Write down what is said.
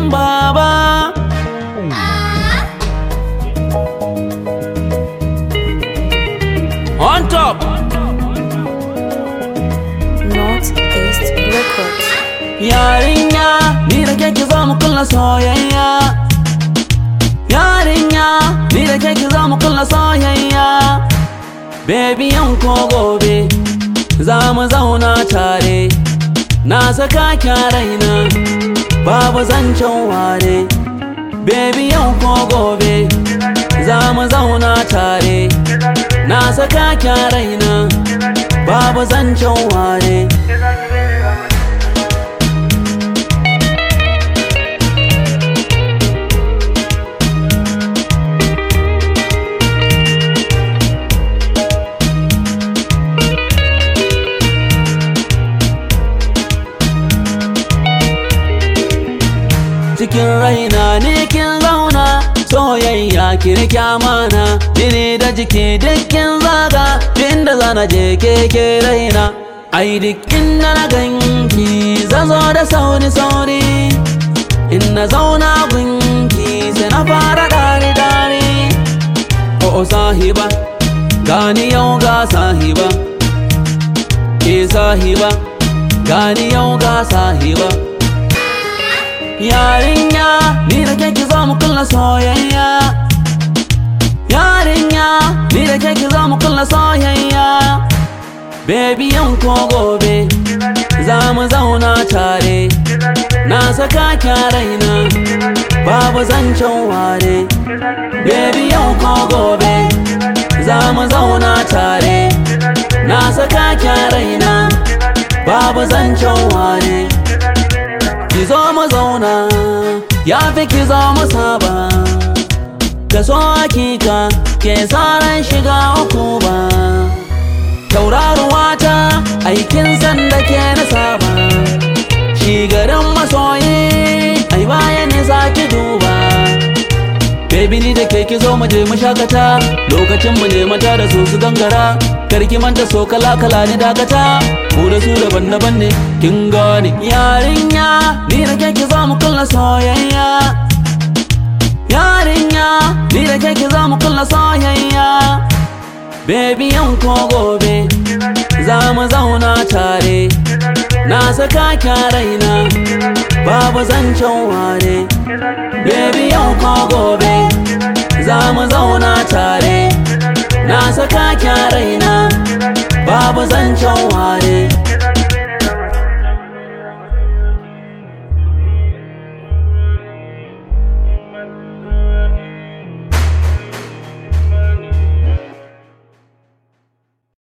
baba On top Northeast Records. Yarinya ni da ke ki zo mu kulla soyayya Yarinya ni da ke ki zo mu kulla soyayya Baby yau ko gobe za mu zauna tare Na saka kya raina babu zancen ware Baby yau ko gobe za mu zauna tare Na saka kya raina babu zancen ware cikin raina ne kin zauna soyayya kirki amana jini da jiki dukkin zaga inda zana je keke raina ai dukkin da na ganki zazo da sauri sauri in na zauna gunki sai na fara dare dare o sahiba gani yau ga sahiba ke sahiba gani yau ga sahiba Yarinya ni da ke ki zo mu kulla soyayya Yarinya ni da ke ki zo mu kulla soyayya Baby yau ko gobe za mu zauna tare Na saka kya raina babu zancen ware Baby yau ko gobe za mu zauna tare Na saka kya raina babu zancen ware ki zo mu zauna ya fi ki zo mu saba ka so hakika ke tsaron shiga uku ba tauraruwa ta aikin sanda ke na saba shi garin masoyi ai baya ne za ki duba Baby ni da ke ki zo mu je mu shakata lokacin mu ne mata da su su gangara karki manta so kala kala ni dakata mu da su daban daban ne kin gane yarinya ni da ke ki zo mu kulla soyayya yarinya ni da ke ki zo mu kulla soyayya Baby yau ko gobe za mu zauna tare na saka kya raina babu zancen ware Baby yau ko gobe za mu zauna tare na saka kya raina babu zancen ware